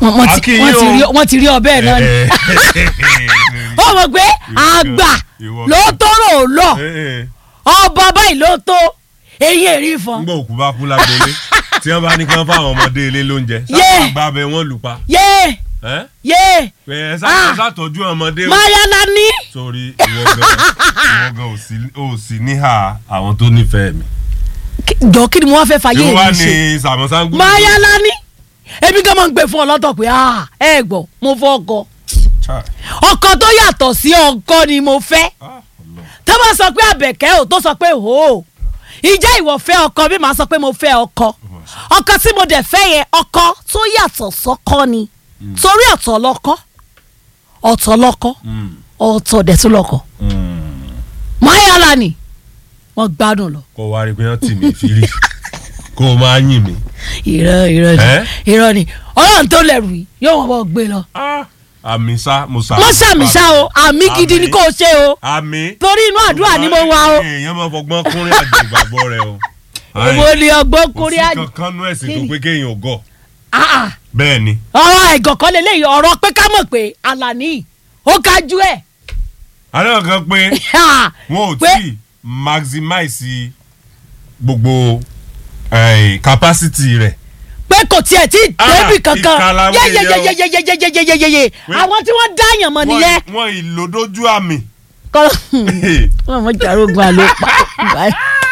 wọ́n wọ́n ti Akínyìn wọ́n ti o. rí wọ́n ti rí ọbẹ̀ náà ni ó mọ̀ pé àgbà ìwọ ló gan. tó rò lọ Eh, eh. ọba báyìí ló tó eyín èrí fọn ngbọ́ òkú bá kú lágbolé tí wọ́n bá ní kí wọ́n fáwọn ọmọdé ilé lóúnjẹ Yeah. sábà gba abẹ wọn lù pa yé ẹ́ yé pé ẹ sá- Ah. ẹ sàtọ́jú ọmọdé o. mayala ní sórí ìwọ gan ìwọ gan ò sí- ò sí níhà àwọn tó nífẹ̀ẹ́ mi. jọ kí ni mo wá fẹ́ fàyè ìwọ wá mi ṣe ní sàmọ́sángú. mayala ní ebi gan máa ń gbé fún ọ lọ́tọ̀ pé ah, ẹ gbọ́ mo fọ́ ọkọ ọkọ tó yàtọ̀ sí ọkọ ni mo fẹ́ tó bá sọ pé àbẹ̀kẹ́ ò tó sọ pé hò ó ìjẹ́ ìwọ fẹ́ ọkọ bí màá sọ pé mo fẹ́ ọkọ ọkọ tí mo dẹ̀ fẹ́ yẹn ọkọ tó yàtọ̀ sọ́kọ ni torí ọ̀tọ̀ lọ́kọ ọ̀tọ̀ lọ́kọ ọ̀tọ̀ dẹ̀ tún lọ́kọ mayala ni wọ́n gbádùn lọ kó wá rí pé wọ́n tì mí fírí kó o máa yìn mí. irọ́ irọ́ ni Ẹ́? irọ́ ni ọlọ́run tó lẹ̀rù yìí yóò wọ́n bọ́ gbé lọ. àmì sá mo sá. mo ṣàmì ṣá o àmì gidi ni kò ṣe o àmì. torí inú àdúrà ni mo wà o èèyàn máa fọgbọ́n kúnrín àjò ìgbàgbọ́ rẹ o. èmo ni ọgbọ́n kò kúrí sí àjò kankan nú ẹ̀sìn tó Kí ni? pé kéèyàn ò gọ̀. Ah, ah. bẹ́ẹ̀ ni. ọ̀rọ̀ ẹ̀gàn kan lélẹ́yìí ọ̀rọ̀ pé ká mọ̀ pé Àlàní ó ga ju ẹ̀ àná kan pé wọn ò Pé- tí ì maximize gbogbo eh, capacity rẹ̀. pé kò tiẹ̀ tí ì Ah, débì kankan ìkàlàwé yẹn o. yeyeyeyeyeyeyeyeyeye Pé- àwọn tí wọ́n dáyàn mọ̀ nìyẹn Wọ́n- wọ́n ìlòdójú àmì. kọ́ wọ́n mọ̀ jàrógun àlọ́ pa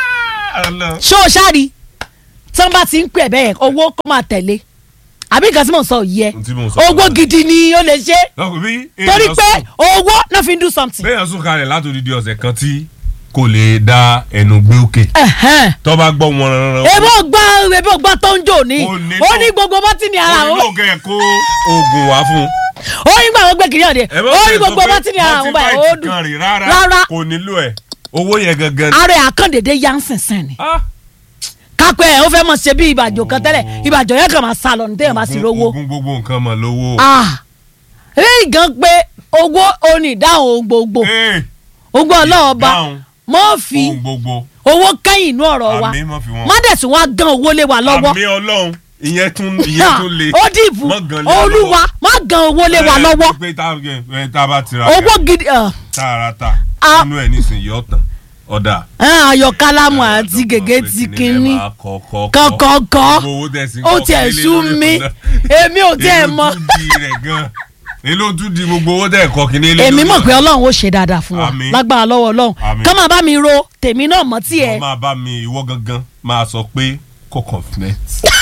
ṣé o ṣáàrí tí wọ́n bá ti ń pè bẹ́ẹ̀ owó kó máa tẹ̀lé àbí nǹkan tí mò ń sọ yìí ẹ Ohun tí mò ń sọ owó fún ẹ. gidi ni ó lè ṣe Lọ́kùnrin bí torí èèyàn pé sùn- owó náà fi ń do something. béèyàn sùn kalẹ̀ látòdìdí ọ̀sẹ̀ kan tí kò lè dá ẹnu gbé òkè Ẹ̀hẹ́n. tó bá gbọ́ wọn rán èbó gbọ́ èbó gbọ́ tó ń jò ní Ó ní ó tó- ní gbogbo bọ́tì ní ara ó wọn nílò kẹ́ ẹ̀ kó oògùn wá fún un. ó ní gbà wọ́n gbé kiri ọ̀dẹ Ẹ má ó ní bẹ̀rẹ̀ gbogbo sọ pé bọ́tì ní ara wọn báyìí ó multivite dùn kan rè rárá Rárá. kò nílò ẹ̀ owó yẹn gangan ni. ara ẹ̀ àkàndédé yá ń sìnsìn ni Ah, kápẹ́ ẹ̀ ó fẹ́ mọ̀ ṣe bí ìbàjò kan tẹ́lẹ̀ ìbàjò yẹn kàn máa sá lọ ní téèyàn bá sì oògùn- rówó oògùn gbogbo nǹkan mọ̀ lówó. ah èyí gan pé owó onídàáhùn ohun gbogbo Ee, ogbó ọlọ́ọ̀ba ìdáhùn mọ́ fi ohun gbogbo owó kẹ́yìn inú ọ̀rọ̀ wa àmì mọ̀ fi wọn. má dẹ̀ tún wá gan owó lé wa lọ́wọ́ àmì ọlọ́run ìyẹn tún ìyẹn tún le. ó dìbò Má gan lé wa olúwa lọ́wọ́. má gan owó lé wa Ẹ, lọ́wọ́ pé tá ẹ, tá a bá tira owó gidi ah, tààràtà Ah. nínú ẹ̀ nísìnyí ọ̀tàn ọ̀dà. ah, ayọ̀kálámù àti gègé ti kínní kọ̀kọ̀kọ̀ ó tiẹ̀ sú mi èmi ò tiẹ̀ mọ̀ èló tún di gbogbo owó tẹ̀ kọ́ kínní lé èmi lórí mọ̀ pé ọ̀nà. ọlọ́run ó ṣe dáadáa fún wa Àmín. lágbára lọ́wọ́ ọlọ́run Àmín. kọ́ máa bá mi ro tèmi náà mọ́ wọ́n tiẹ̀ máa bá mi ìwọ gangan máa sọ pé kò confident.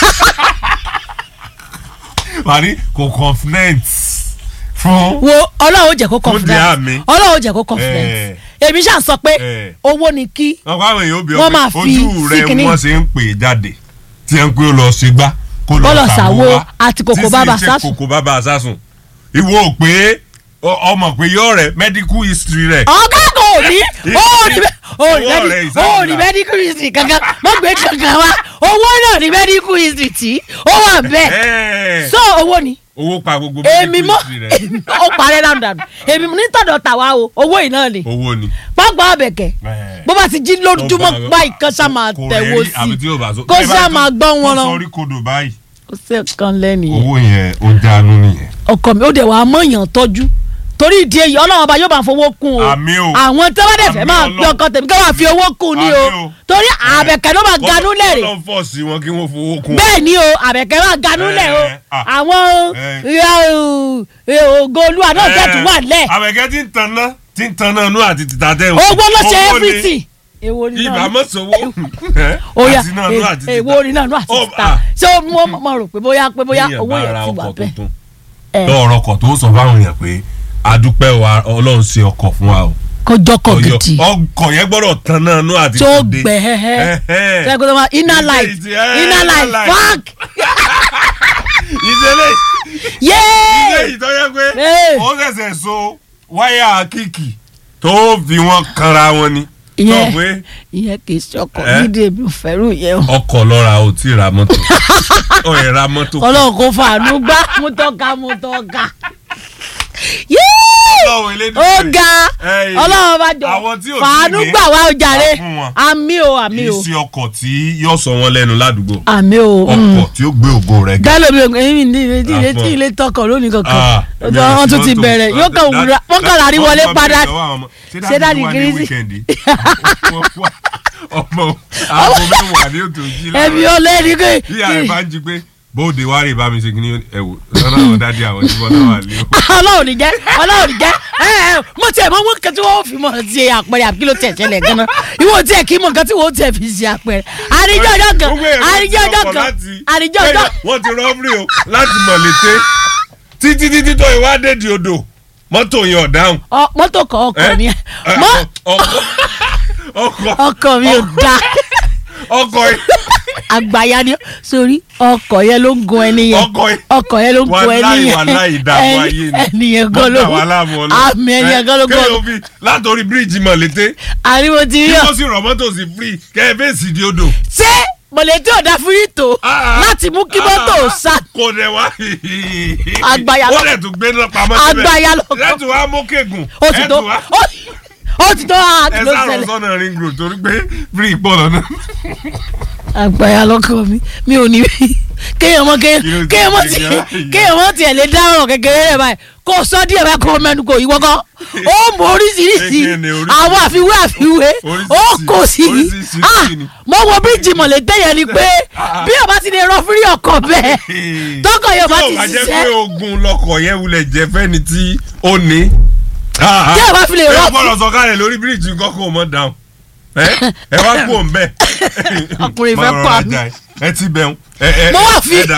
wàá kò confident fún. wo ọlọ́run ó jẹ́ kó Fún confident díẹ̀ àmì. ọlọ́run ó jẹ́ kó confident Eh. èmi ṣáà sọ pé Eh. owó ni kí wọ́n kọ́ àwọn èèyàn bí Wọ́n máa ọ pé fi ojú sí rẹ kinní. wọ́n ṣe ń pè jáde tí ẹ ń pé ó lọ ṣe gbá kó Kó lọ lọ ṣàwo ṣàwo wá àti kòkó bàbà tí sì ń ṣe sásùn. kòkó bàbà sásùn ìwọ ò pé ọ- ọmọ pé yọ rẹ medical history rẹ ọ̀gá kò ní ó ní Owó rẹ̀ ó ìsáàmù ní náà. medical history kankan má gbé kankan wá owó náà ní medical history tí ó wà bẹ́ẹ̀ Ẹ́ẹ̀, so owó ni owó pa gbogbo èmi medical mọ history rẹ ó parẹ́ dáhùn dáhùn èmi nítọ̀dọ̀ tàwa o owó yìí náà ni owó ni. pápá àbẹ̀kẹ́ Ẹ́ẹ̀. bó bá ti jí lójúmọ́ báyìí kan ṣá máa Kò tẹ̀wó rẹ̀ rí, àbí tí sí ò bá sọ- kó bẹ́ẹ̀ bá ṣá tún- máa gbọ́ wọn tó lọ sọrí kodò báyìí kó ṣe kan lẹ́nu yẹn owó yẹn ó jánu nìyẹn. ọkọ mi ó dẹ̀ wàá mọ̀yàn tọ́jú torí ìdí èyí ọlọ́run ọba yóò bá fowó kún o Àmín o. àwọn tí wọ́n dẹ̀ fẹ́ Àmín máa Ọlọ́run. gbé ọkọ tèmi kí wọ́n fi owó kún ni o Àmín o. torí àbẹ̀kẹ́ ló máa ganú lẹ̀rẹ̀ kọ́ fọ́ sí wọn kí wọ́n fowó kún. bẹ́ẹ̀ ni o àbẹ̀kẹ́ máa ganú lẹ̀ o Eh, ah. àwọn Eh. eh, ògo olúwa náà jẹ́ tún wà lẹ̀ àbẹ̀kẹ́ tí ń tanná tí ń tanná nú àti tìta tẹ̀ owó ló ṣe Owó ni. everything èwo ni ibà náà mọ̀ sówó. oya àti náà nú àti tìta. èwo ni náà nú àti Ó, tìta ah. ṣé wọ́n mọ̀ rò pé bóyá pé bóyá Téèyàn owó bá yẹn ra ti wà ọkọ̀ bẹ́ẹ̀ tuntun Eh, lọ́ọ̀rọ̀ ọkọ̀ tó sọ fáwọn èèyàn pé adúpẹ́ wa ọlọ́run ṣe ọkọ̀ fún wa o. kọjọkọ Ọyọ- gidi ọkọ̀ yẹn gbọ́dọ̀ tan náà nú àti tó tòde. gbẹ hẹhẹ Ẹhẹ́. ṣe kó tó máa inner Ilé light ìtì- eh, inner light inner light. fuck ìdílé ilé yéé ìtọ́jẹ́ pé Eh. ó ṣẹ̀ṣẹ̀ so wáyà kíkì tó fi wọn kanra wọn ni. Ìyẹn- Sọ pé ìyẹn kì í ṣọkọ Eh? nídìí èmi ò fẹ́rù yẹn o ọkọ̀ lọ́ra ò tí ì ra mọ́tò ó yẹ ra mọ́tò. ọlọ́run kò fàánú gbá mú tọ́ka mú tọ́ka yéé Ọlọ́run Elédùmarè. ó ga Ẹ̀yin, ọlọ́run bá jọ àwọn tí ò tí fàánú ní, gbà wá ojàre á fún wọn. àmì o àmì o ìsì ọkọ̀ tí yóò sọ wọn lẹ́nu ládùúgbò àmì o ọkọ̀ tí ó gbé ògo rẹ̀ ga. gálò mi ò èmi ní ilé Ah, tí ilé tọkọ lónìí kankan Ah, èmi ò wọn sí tún ti mọ́tò. bẹ̀rẹ̀ yóò kàn wúra wọn kàn lárí wọlé Wọ́n padà máa bẹ̀rẹ̀ lọ́wọ́ àwọn ọmọ. Ṣé ṣé dáàdi dáàdi wà ní Gírísì? wíkẹ̀ndì ọmọ aago mẹ́wàá ni ó tó jí ẹbí láàárọ̀ ọlẹ́ni kò bí ààrẹ bá ń jí pé bóde wá rí ìbámi ṣe kí ni ẹ̀wò lọ́nà àwọn dáàdi àwọn tí wọ́n náà wà lé o. ọlọ́run ní jẹ́ ọlọ́run ní jẹ́ ẹ ẹ mo tiẹ̀ mọ wọn kan tí wọ́n fi mọ̀ ṣe àpẹẹrẹ àbí kí ló tiẹ̀ ṣẹlẹ̀ gan-an ìwọ tiẹ̀ kí mọ̀ nǹkan tí wọ́n tiẹ̀ fi ṣe àpẹẹrẹ àríjọ́ ọjọ́ kan Gbogbo èrò àríjọ́ ti ọjọ́ ọkọ̀ kan láti- àríjọ́ ọjọ́ Bẹ́ẹ̀, wọ́n ti rọ́ọ̀bìrì o láti mọ̀ létè títí títí tó ìwádìí di odò mọ́tò yẹn ọ̀dáhùn. ọ mọ́tò kan ọkọ̀ ni Ẹ, mọ́ ọkọ̀ ọkọ̀ ọkọ̀ mi ò da ọkọ̀ yẹn àgbàyà ni sórí ọkọ̀ yẹn ló ń gun ẹni yẹn ọkọ̀ yẹn ọkọ̀ yẹn ló ń gun ẹni wàláì yẹn wàláì ìdààmú ayé ni ẹni yẹn gan ló mọ́tà wà láàmú ọlọ́ àmì ẹni yẹn gan ló gan kéèyàn fi látòrí bíríìjì mọ̀ létè àríwó ti rí kí ọ wọ́n sì rọ̀ mọ́tò sí free kẹ́ ẹ fèsì di odò. ṣé mọ̀lẹ́tì ọ̀dà fúrítò Ah, láti mú kí mọ́tò ah, sá kò dẹ̀ wá. Àgbàyà ó lọ- dẹ̀ tún gbé náà pamọ́ síbẹ̀ Àgbàyà lọ- ẹ̀ tún wá mókègùn ó ti ẹ̀ tó tún wá ó- ó ti tó àti ẹ ló sáré ṣẹlẹ̀ sọ́nà ring road torí pé free pọ̀ lọ́nà. àgbàyà lọkọ mi mi ò ní kéèyàn mọ Kí ló ti kéèyàn mọ ṣe ti gan-an yìí? kéèyàn mọ tiẹ̀ lè dáhùn kékeré rẹ̀ báyìí kó sọ díẹ̀ báyìí kó mẹ́nu kò ìwọ kan ó mọ oríṣiríṣi Kékeré ni oríṣiríṣi. àwọn àfiwé àfiwé ó Oríṣiríṣi. kò sí Oríṣiríṣi Ah, ni. mo wo bíríìjì mọ̀lẹ́tẹ̀ yẹn ni pé Ah. bí ọba ti lè rọ fúrí ọkọ̀ bẹ́ẹ̀ tọkọ̀ yóò bá tí ti ò bá jẹ́ pé ṣiṣẹ́ ogun lọkọ̀ yẹn wulẹ̀ jẹ́ fẹ́ni tí ó ní. tí ẹ bá fi lè ẹ rọ gbọ́dọ̀ sọ̀kalẹ̀ lórí bíríìjì nǹkan kò mọ̀ dáhùn. ẹ ẹ wá kú òun bẹ́ẹ̀. Ọkùnrin fẹ́ Má rọra pa mí. jà ẹ. ẹ ti bẹ̀rù. mo wá fi